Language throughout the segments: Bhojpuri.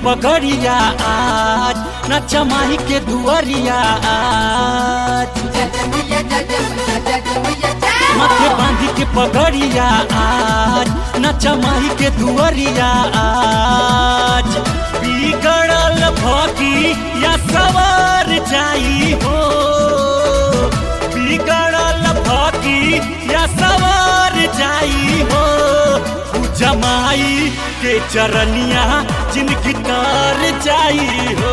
पगड़िया आज नचा माही के दुआरिया आज माथे बांधी के पगड़िया आज नचा माही के दुआरिया आज बिगड़ल भगी या सवार जाई हो बिगड़ल भगी या सवार जाई हो जमाई के चरनिया जिनकी तार जाई हो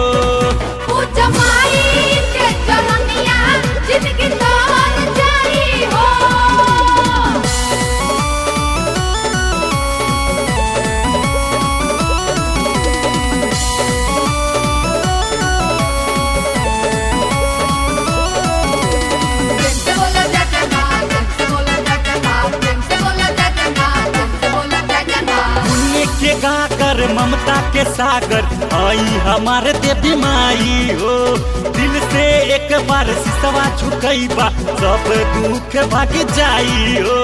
जिनकी तार जाई हो पुण्य के गाकर ममता के सागर आई हमारे देवी माई हो दिल से एक बार सिसवा झुकई बा सब दुख भाग जाई हो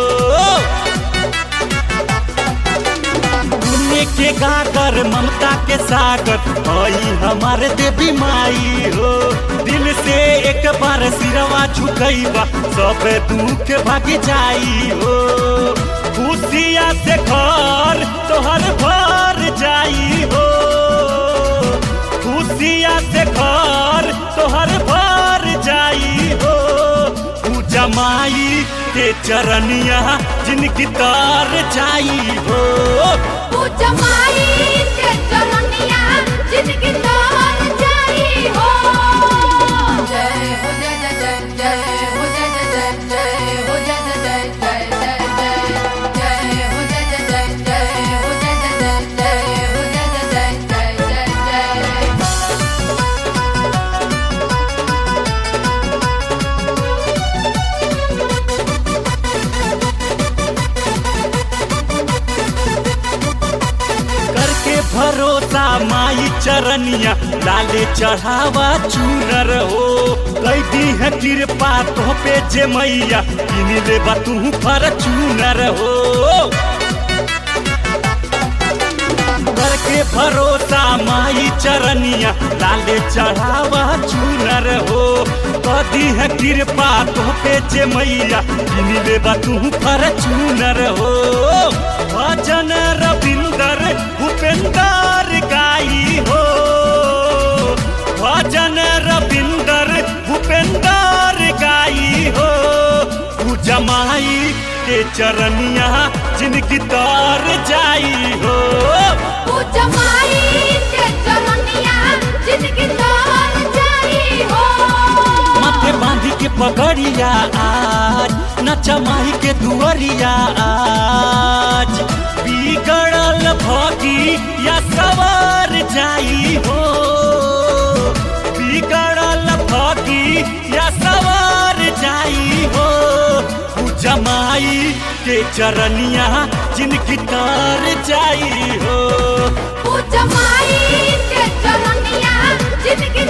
पुण्य के गाकर ममता के सागर आई हमारे देवी माई हो दिल से एक बार सिरवा झुकई बा सब दुख भाग जाई हो खुशिया से घर तोहर भर जाई हो खुशिया से घर तोहर भर जाई हो तू जमाई के चरनिया जिनकी तार जाई हो जिनकी तार जाई हो जय हो जय जय जय जय हो जय जय जय जय हो जय जय जय जय जय जय जय हो जय जय जय जय हो जय जय जय जय हो जय जय जय जय जय जय करके भरोसा माई चरनिया लाले चढ़ावा चूनर हो कई दी है कृपा तो पे जे मैया किन ले तू पर चूनर हो करके भरोसा माई चरनिया लाले चढ़ावा चूनर हो कदी है कृपा तो पे जे मैया किन ले तू पर चूनर हो भजन रविंदर भूपेंदर गाई हो भजन रविंदर भूपेंदर गाई हो तू जमाई के चरनिया जिनकी तार जाई हो जिनकी तार जाई हो माथे बांधी के पगड़िया आज नचा माही के दुआरिया आज बिगड़ल भगी या सवार जाई हो बिगड़ल भगी या सवार जाई हो तू जमाई के चरनिया जिनकी तार जाई हो जमाई के चरनिया जिनकी